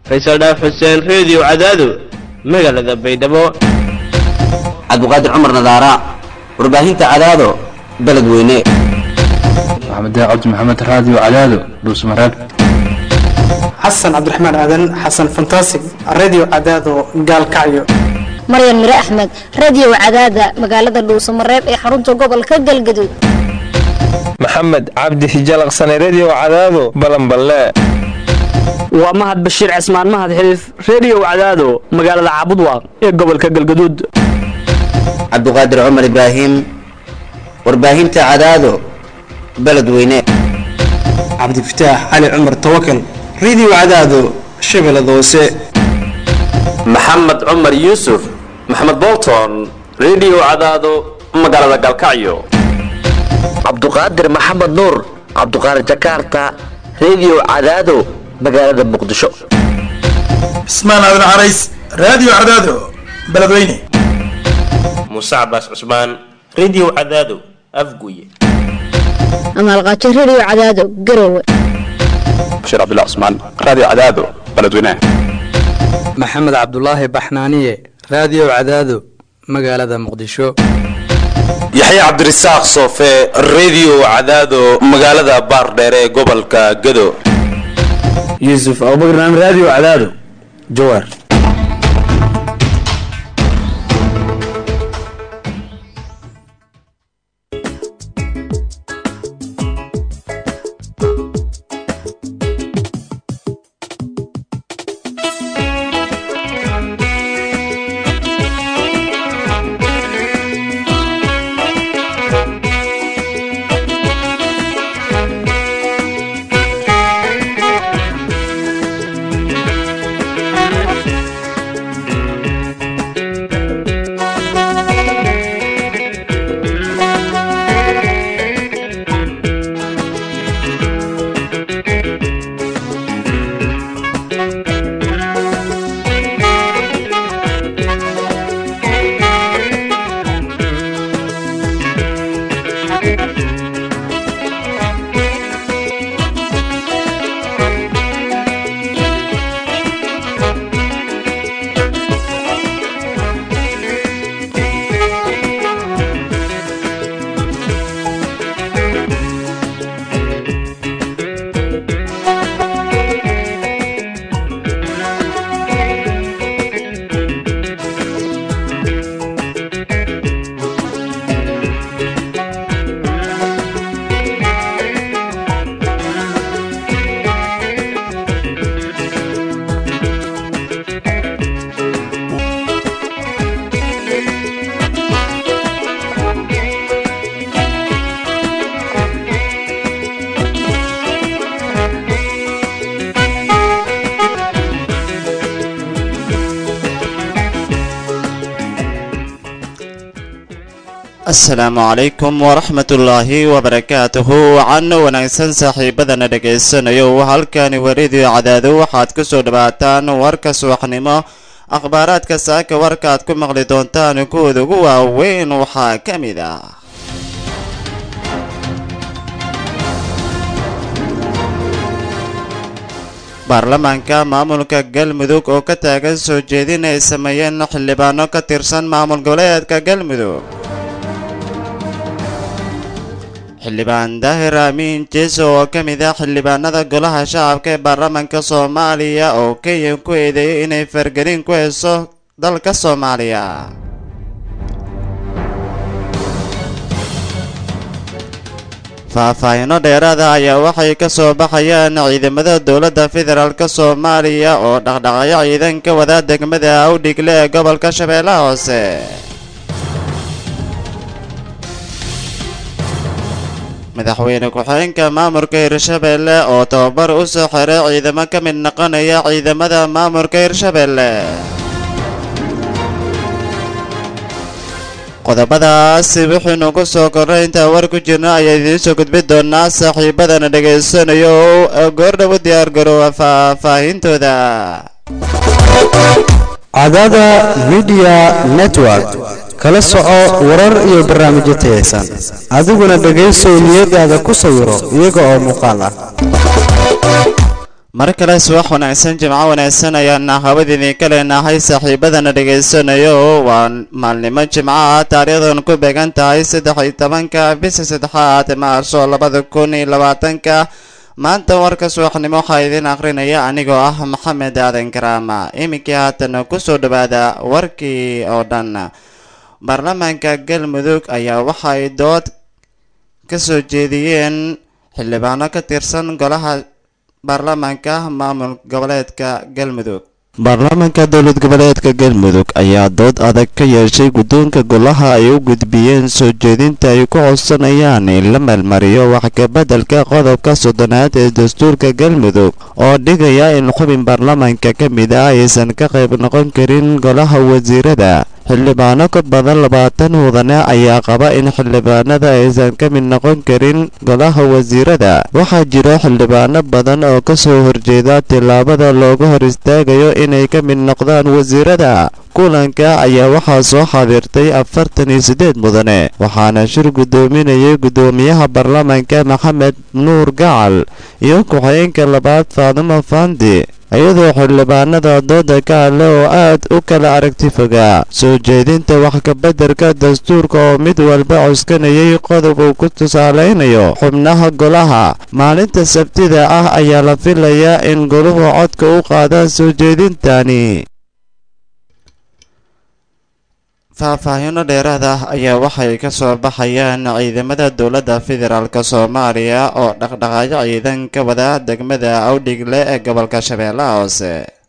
faysal dhaaf xuseen reediyo cadaado magaalada baydhabo cabdiqaadir cumar nadaara warbaahinta cadaado beledweyne maxamed cabdi maxamed raadiyo cadaado dhuusmareeb xasan cabdiraxmaan aadan xasan fantasig radio cadaado gaalkacyo maryan mire axmed radio cadaada magaalada dhuusamareeb ee xarunta gobolka galgaduud maxamed cabdi hijalaqsane redio cadaado balanballe waa mahad bashiir cismaan mahad xiliif reediyo cadaado magaalada caabudwaaq ee gobolka galgaduud cabdiqaadir cumar ibraahim warbaahinta cadaado beledweyne cabdifataax cali cumar tawakal radio cadaado shabeellada hoose maxamed cumar yuusuf maxamed bolton redio cadaado magaalada galkacyo cabduqaadir maxamed nuur cabduqaadir jakarta redio cadaado magaalada muqdisho cismaan aadan carays radio cadaado beledweyne muuse cabaas cusmaan redio cadaado afguye amaalqaajo redio cadaado garowe bashiir cabdullah cusmaan radio cadaado beledweyne maxamed cabdulaahi baxnaaniye radio cadaado magaalada muqdisho yaxya cabdirasaaq soofe redio cadaado magaalada baardheere ee gobolka gado yuusuf abubakran radio cadaado jawaar asalaamu calaykum waraxmatullaahi wabarakaatuhu wacan wanaagsan saaxiibadana dhegaysanayo halkani waridio cadaado waxaad ku soo dhawaataan warka subaxnimo akhbaaraadka saaka warkaaad ku maqli doontaan kuwooda ugu waaweyn waxaa ka mid ah baarlamaanka maamulka galmudug oo ka taagan soo jeedin ay sameeyeen xildhibaano ka tirsan maamul goboleedka galmudug xildhibaan daahir amiin jeeso oo ka mid ah xildhibaanada golaha shacabka ee baarlamaanka soomaaliya oo kenya ku eedeeyay inay fargelin ku heyso dalka soomaaliya faahfaahino dheeraada ayaa waxay ka soo baxayaan ciidamada dowladda federaalk soomaaliya oo dhaqdhaqayo ciidan ka wada degmada awdhigle ee gobolka shabeellaha hoose madaxweyne ku-xigeenka maamulka hirshabeelle oo tababar u soo xiray ciidamo ka mid noqonaya ciidamada maamulka hirshabeelle qodobadaasi wuxuunu ku soo kornay intaan war ku jirna ayaa idiin soo gudbin doonaa saaxiibadana dhegaysanayo oo goordhow diyaar garoowa faahfaahintooda cadaada midiya network kala soco warar iyo barnaamijyo tayaysan adiguna dhegaysow niyadaada ku sawiro iyaga oo muuqaal ah mar kale subax wanaagsan jimco wanaagsan ayaana hawadiidin ka leenahay saaxiibadana dhegaysanayo waa maalnimo jimco ah taariikhdan ku beegan tahay saddex iyo tobanka bisha saddexaad maarso labada kun iyo labaatanka maanta warka subaxnimo waxaa idiin akhrinaya anigoo ah maxamed aadan karaama iminkii haatan kusoo dhawaada warkii oo dhan baarlamaanka galmudug ayaa waxay dood ka soo jeediyeen xildhibaano ka tirsan golaha baarlamaanka maamul goboleedka galmudug baarlamaanka dowlad goboleedka galmudug ayaa dood adag ka yeeshay guddoonka golaha ay u gudbiyeen soo jeedinta ay ku codsanayaan in la meelmariyo wax kabeddelka qodobka soddonaad ee dastuurka galmudug oo dhigaya in xubin baarlamaanka ka mid ah aysan ka qayb noqon karin golaha wasiirada xildhibaano ka badan labaatan mudane ayaa qaba in xildhibaanada aysan ka mid noqon karin golaha wasiirada waxaa jira xildhibaano badan oo ka soo horjeeda tillaabada looga hor istaagayo inay ka mid noqdaan wasiirada kulanka ayaa waxaa soo xaadirtay afartan iyo siddeed mudane waxaana shir guddoominayay guddoomiyaha baarlamaanka maxamed nuur gacal iyo ku-xigeenka labaad faadimo fandi iyadoo xildhibaanada dooda ka hadle oo aad u kala aragti fogaa soo jeedinta wax kabeddelka dastuurka oo mid walba cuskanayay qodob uu ku tusaalaynayo xubnaha golaha maalinta sabtida ah ayaa la filayaa in goluhu codka u qaadaan soo jeedintani faahfaahiino dheeraad ah ayaa waxay ka soo baxayaan ciidamada dowladda federaalk soomaaliya oo dhaqdhaqaayo ciidan ka wada degmada awdhigle ee gobolka shabeellaha hoose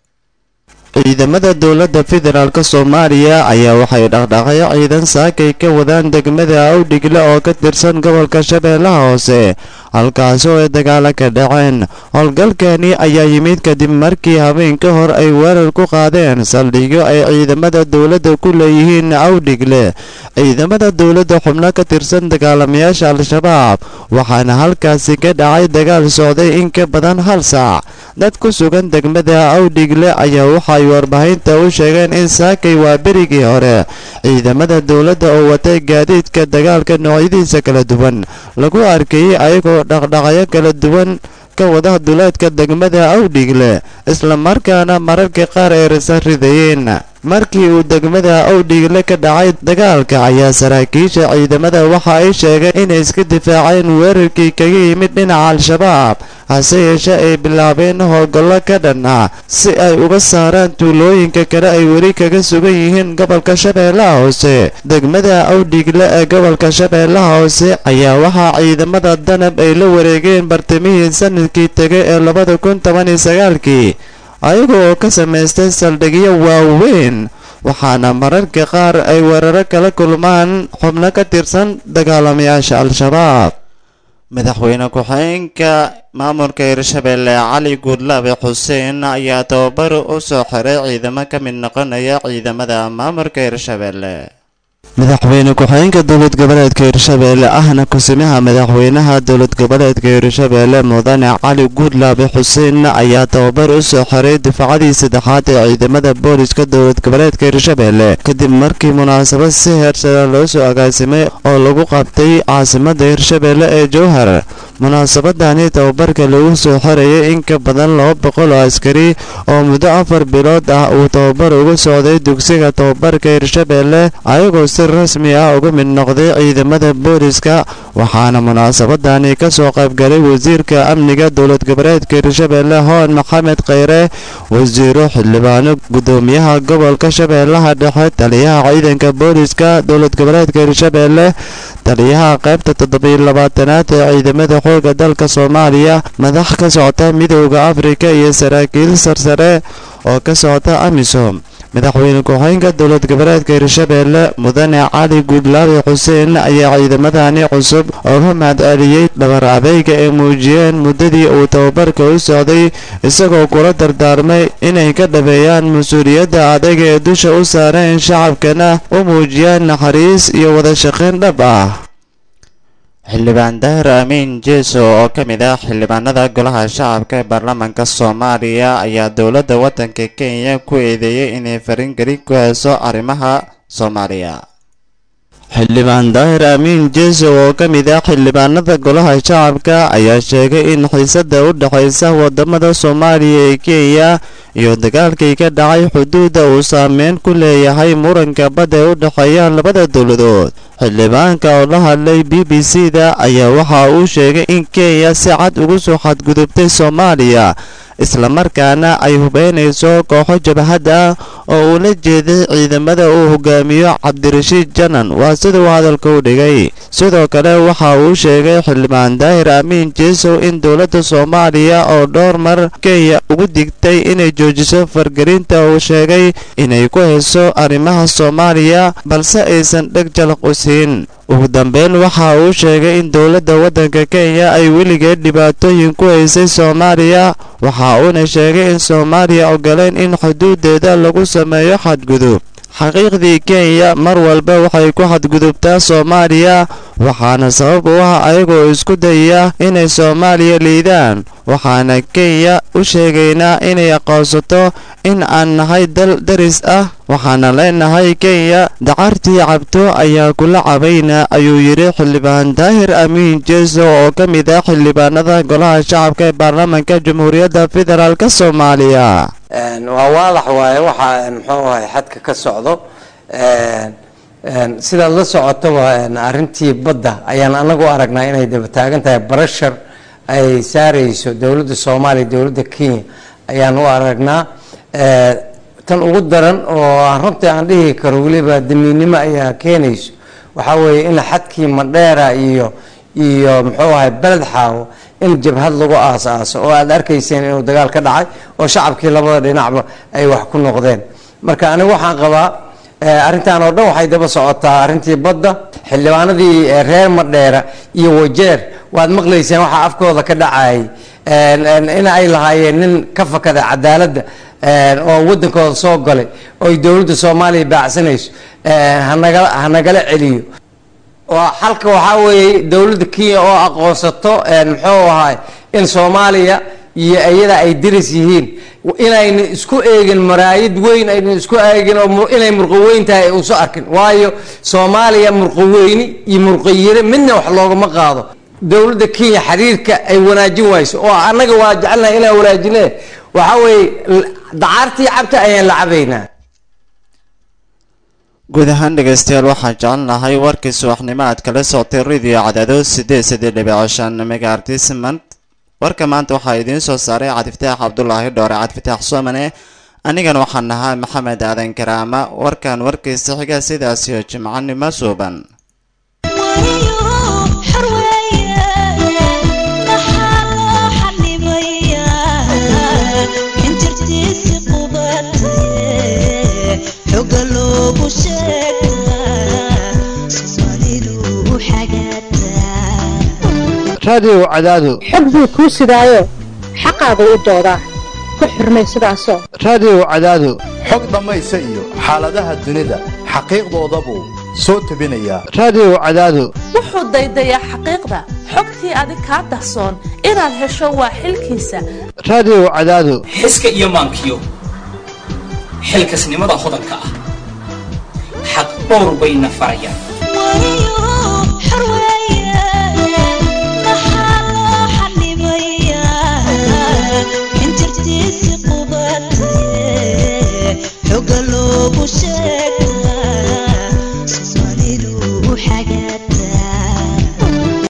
ciidamada dowladda federaalk soomaaliya ayaa waxay dhaqdhaqayo ciidan saakay ka wadaan degmada awdhigle oo ka tirsan gobolka shabeellaha hoose halkaasi oo ay dagaalo ka dhaceen howlgalkani ayaa yimid kadib markii habeen ka hor ay weerar ku qaadeen saldhigyo ay ciidamada dowladda ku leeyihiin awdhigle ciidamada dowladda xubno ka tirsan dagaalamayaasha al-shabaab waxaana halkaasi ka dhacay dagaal socday in ka badan hal saac dad ku sugan degmada awdhigle ayaa waxay warbaahinta u sheegeen in saakay waa berigii hore ciidamada dowladda oo watay gaadiidka dagaalka noocyadiisa kala duwan lagu arkayay ayagoo dhaqdhaqayo kala duwan ka wada duleedka degmada awdhigle islamarkaana mararka qaar ay rasa ridayeen markii uu degmada awdhigle ka dhacay dagaalka ayaa saraakiisha ciidamada waxa ay sheegeen inay iska difaaceen weerarkii kaga yimid dhinaca al-shabaab hase yeeshee ay bilaabeen howlgallo ka dhan ah si ay uga saaraan tuulooyinka kale ay weli kaga sugan yihiin gobolka shabeellaha hoose degmada awdhigle ee gobolka shabeellaha hoose ayaa waxaa ciidamada danab ay la wareegeen bartamihii sanadkii tegay ee labada kun toban iyo sagaalkii ayaga oo ka samaystay saldhigyo waaweyn waxaana mararka qaar ay weeraro kala kulmaan xubno ka tirsan dagaalamayaasha al-shabaab madaxweyne ku-xigeenka maamulka hirshabeelle cali guudlaabe xuseen ayaa tababar u soo xiray ciidamo ka mid noqonaya ciidamada maamulka hirshabeelle madaxweyne ku-xigeenka dowlad goboleedka hirshabeelle ahna kusimaha madaxweynaha dowlad goboleedka hirshabeelle mudane cali guudlaabe xuseen ayaa tababar u soo xiray difacadii saddexaad ee ciidamada booliska dowlad goboleedka hirshabeelle kadib markii munaasabad si heersara loo soo agaasimay oo lagu qabtay caasimada hirshabeelle ee jowhar munaasabadani tababarka lagu soo xirayay in ka badan laba boqol oo askari oo muddo afar bilood ah uu tababar ugu socday dugsiga tababarka hirshabeelle ayagoo si rasmi ah uga mid noqday ciidamada booliska waxaana munaasabadani ka soo qaybgalay wasiirka amniga dowlad goboleedka hirshabeelle hoon maxamed kheyre wasiiro xildhibaano gudoomiyaha gobolka shabeellaha dhexe taliyaha ciidanka booliska dowlad goboleedka hirshabeelle taliyaha qaybta toddobiyo labaatanaad ee ciidamada xooga dalka soomaaliya madax ka socota midowda afrika iyo saraakiil sarsare oo ka socota amisom madaxweyne ku-xigeenka dowlad goboleedka hirshabeelle mudane cali guudlaabe xuseen ayaa ciidamadani cusub uga mahadceliyey dhabar adeyga ay muujiyeen muddadii uu tababarka u socday isagoo kula dardaarmay inay ka dhabeeyaan mas-uuliyadda adayga ee dusha u saareen shacabkana u muujiyaan naxariis iyo wada shaqayn dhab ah xildhibaan daahir amiin jeeso oo ka mid ah xildhibaanada golaha shacabka ee baarlamaanka soomaaliya ayaa dowladda waddanka kenya ku eedeeyey inay faringeli ku hayso arrimaha soomaaliya xildhibaan daahir amiin jeeso oo ka mid ah xildhibaanada golaha shacabka ayaa sheegay in xiisada u dhexaysa wadamada soomaaliya ee kenya iyo dagaalkii ka dhacay xuduudda uu saameyn ku leeyahay muranka badda ee u dhexeeya labada dowladood xildhibaanka oo la hadlay b b c da ayaa waxa uu sheegay in kenya si cad ugu soo xadgudubtay soomaaliya islamarkaana ay hubeynayso kooxo jabhad ah oo uu la jeeday ciidamada uu hogaamiyo cabdirashiid janan waa sida uu hadalka u dhigay sidoo kale waxa uu sheegay xildhibaan daahir amiin jeesow in dowladda soomaaliya oo dhowr mar kenya ugu digtay inay joojiso fargelinta uu sheegay inay ku hayso arrimaha soomaaliya balse aysan dheg jalaq u siin ugu dambeyn waxa uu sheegay in dowladda waddanka kenya ay weligeed dhibaatooyin ku haysay soomaaliya waxa uuna sheegay in soomaaliya ogoleen in xuduudeeda lagu sameeyo xadgudub xaqiiqdii kenya mar walba waxay ku xadgudubtaa soomaaliya waxaana sabab u ah ayagoo isku dayaya inay soomaaliya liidaan waxaana kenya u sheegaynaa inay aqoonsato in aan nahay dal daris ah waxaana leenahay kenya dacartii cabto ayaa kula cabayna ayuu yidhi xildhibaan daahir amiin jeeso oo ka mid ah xildhibaanada golaha shacabka ee baarlamaanka jamhuuriyadda federaalk soomaaliya waa waadax waaye waxa muxuu ahay xadka ka socdo sidaad la socotaba arrintii badda ayaan anagu aragnaa inay daba taagan tahay barashar ay saareyso dowladda soomaaliya dowladda kenya ayaan u aragnaa tan ugu daran oo runtii aan dhihi karo weliba damiinnimo ayaa keenayso waxaa weeye in xadkii madheera iyo iyo muxuu ahay beled xaawo in jabhad lagu aas-aaso oo aada arkayseen inuu dagaal ka dhacay oo shacabkii labada dhinacba ay wax ku noqdeen marka anigu waxaan qabaa arrintan oo dhan waxay daba socotaa arrintii badda xildhibaanadii reer madheera iyo wajeer waad maqlayseen waxaa afkooda ka dhacayay in ay lahaayeen nin ka fakada cadaaladda oo waddankooda soo galay oo ay dowladda soomaaliya baacsanayso hanagala hanagala celiyo xalka waxaa weeye dowladda kenya oo aqoonsato muxuu ahay in soomaaliya iyo iyada ay diris yihiin inayna isku eegin maraayid weyn ayna isku eegin oo inay murqaweyn tahay uuso arkin waayo soomaaliya murqaweyni iyo murqayire midna wax loogama qaado dowladda kenya xiriirka ay wanaajin wayso oo annaga waa jecelnahay inaan wanaajine waxaa weeye dacaartii cabta ayaan la cabaynaa guud ahaan dhegaystayaal waxaan jecelnahay warkii subaxnimo aad kala socotay radio cadaado sideed sideed dhibic shan megaartis mant warka maanta waxaa idiin soo saaray cabdifataax cabdulaahi dhoore cabdifataax soomane anigana waxaan nahaa maxamed aadan karaama warkan warkiisa xiga sidaasiyo jimcanimo suuban raadiyow cadaado xog buu kuu sidaayo xaqaagu u doodaa ku xurmay sidaasoo raadiyow cadaado xog dhammaysa iyo xaaladaha dunida xaqiiqdooda buu soo tebinayaa raadiyow cadaado wuxuu daydayaa xaqiiqda xogtii adig kaa dahsoon inaad hesho waa xilkiisa raadiyow cadaado xiska iyo maankiyo xilkasnimada hodanka ah xaq dhowr bayna farayaan